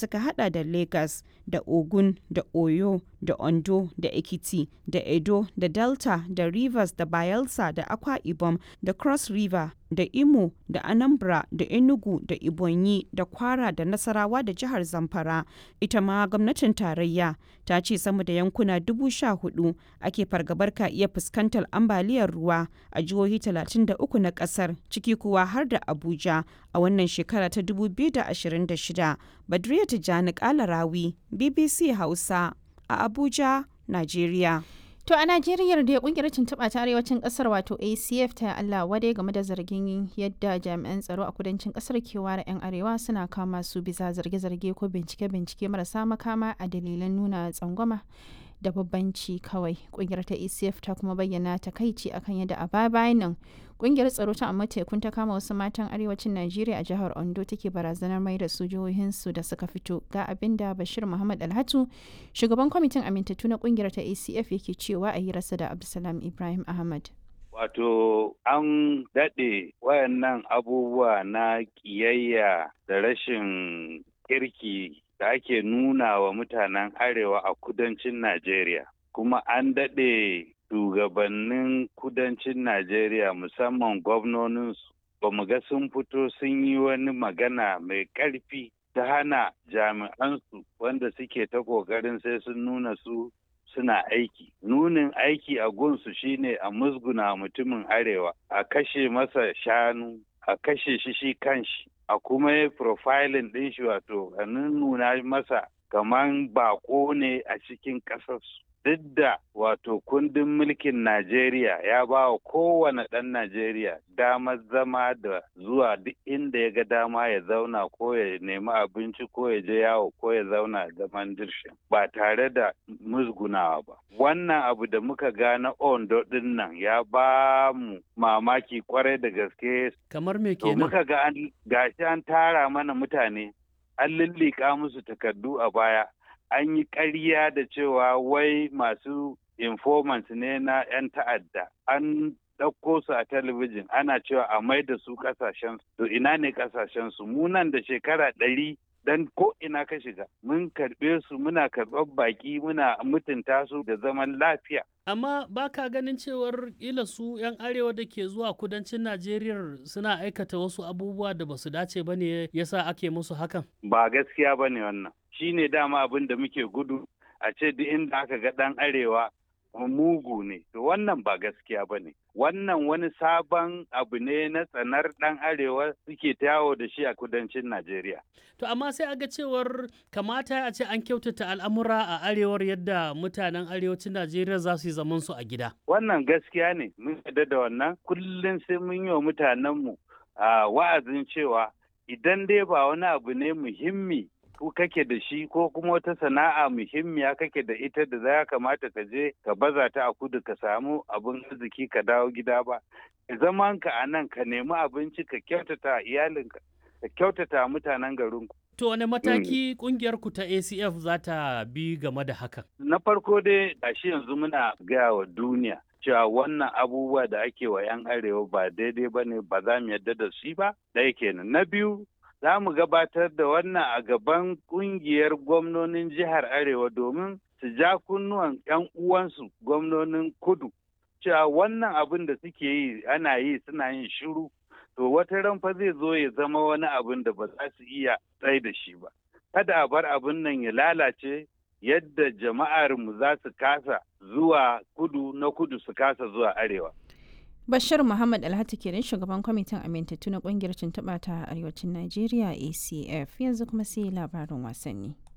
suka hada da Lagos da Ogun da Oyo da Ondo da Ekiti da Edo da Delta da Rivers da Bayelsa da Akwa Ibom da Cross River da Imo da Anambra da Enugu da Ibonyi da Kwara da Nasarawa da jihar Zamfara. Ita ma gwamnatin tarayya ta ce sama da yankuna dubu sha hudu ake fargabar ka iya fuskantar ambaliyar ruwa a jihohi 33 na kasar ciki kuwa har da Abuja a wannan shekara ta 2026. Badriya Tijjani Kalarawi, BBC Hausa a Abuja, Najeriya. To a Najeriya da kungiyar tuntuɓa ta arewacin ƙasar wato ACF ta Allah wadai game da zargin yadda jami'an tsaro a kudancin ƙasar ke ware 'yan arewa suna kama su bisa zarge-zarge ko bincike-bincike marasa makama a dalilan nuna tsangwama da babbanci kawai. Kungiyar ta ACF ta kuma bayyana takaici akan yadda a baya bayan nan kungiyar tsaro ta amma tekun ta kama wasu matan arewacin Najeriya a jihar Ondo take barazanar mai da su jihohinsu da suka fito ga abin da Bashir Muhammad Alhatu shugaban kwamitin amintattu na kungiyar ta ACF yake cewa a hirarsa da Abdulsalam Ibrahim Ahmad. Wato an daɗe wayannan abubuwa na ƙiyayya da rashin kirki da ake nuna wa mutanen arewa a kudancin Najeriya. Kuma an daɗe shugabannin kudancin Najeriya musamman gwamnoninsu ba mu ga sun fito sun yi wani magana mai ƙarfi ta hana jami'ansu wanda suke ta ƙoƙarin sai sun nuna su suna aiki. Nunin aiki a gunsu shine a musguna mutumin arewa, a kashe masa shanu, a kashe shi shi kanshi, a kuma yi profiling ɗin shi wato a nuna masa kaman bako ne a cikin ƙasarsu. Duk da wato kundin mulkin Najeriya ya ba wa kowane ɗan Najeriya damar zama da zuwa duk inda ya ga dama ya zauna ko ya nemi abinci ko ya je yawo ko ya zauna zaman dirshin ba tare da musgunawa ba. Wannan abu da muka ga na Ondo ɗin nan ya ba mu mamaki kwarai da gaske. Kamar me To kenan? muka ga an gashi an tara mana mutane an lullika musu takardu a baya. an yi ƙarya da cewa wai masu informants ne na 'yan ta'adda an ɗauko su a talabijin ana cewa a mai da su ƙasashen to ina ne ƙasashen su mu nan da shekara ɗari dan ko ina ka shiga mun karɓe su muna karɓar baƙi muna mutunta su da zaman lafiya Amma ba ka ganin cewar ila su 'yan arewa da ke zuwa kudancin Najeriya suna aikata wasu abubuwa da ba su dace ba ne yasa ake musu hakan? ba gaskiya ba ne wannan shi ne dama abin da muke gudu a ce duk inda aka ga ɗan arewa mugu ne to wannan ba gaskiya ba ne wannan wani sabon abu ne na tsanar ɗan arewa suke ta yawo da shi a kudancin najeriya To amma sai aga cewar kamata a ce an kyautata al'amura a arewar yadda mutanen arewacin Najeriya za su yi zaman su a gida. wannan gaskiya ne mun yarda da wannan kullum sai mun yi wa mutanenmu a wa'azin cewa idan dai ba wani abu ne muhimmi ko kake da shi ko kuma wata sana'a muhimmiya kake da ita da za kamata ka je ka baza ta a kudu ka samu abin arziki ka dawo gida ba zaman ka a nan ka nemi abinci ka kyautata iyalinka ka kyautata mutanen garinku To wane mataki kungiyar ku ta ACF za ta bi game da hakan? na farko dai gashi yanzu muna gaya wa duniya cewa wannan abubuwa da ake wa 'yan arewa ba daidai ba ne ba za mu yarda da shi ba ɗaya kenan na biyu za mu gabatar da wannan a gaban ƙungiyar gwamnonin jihar arewa domin su ja kunnuwan 'yan uwansu gwamnonin kudu cewa wannan abin da suke yi ana yi suna yin shiru to wata ran fa zai zo ya zama wani abin da ba za su iya tsaye da shi ba kada a bar abin nan ya lalace yadda jama'armu za su kasa zuwa kudu na kudu su kasa zuwa arewa Bashir Muhammad Alhatu kenan shugaban kwamitin amintattu na kungiyar tuntuɓa ta arewacin Najeriya ACF yanzu kuma sai labarin wasanni.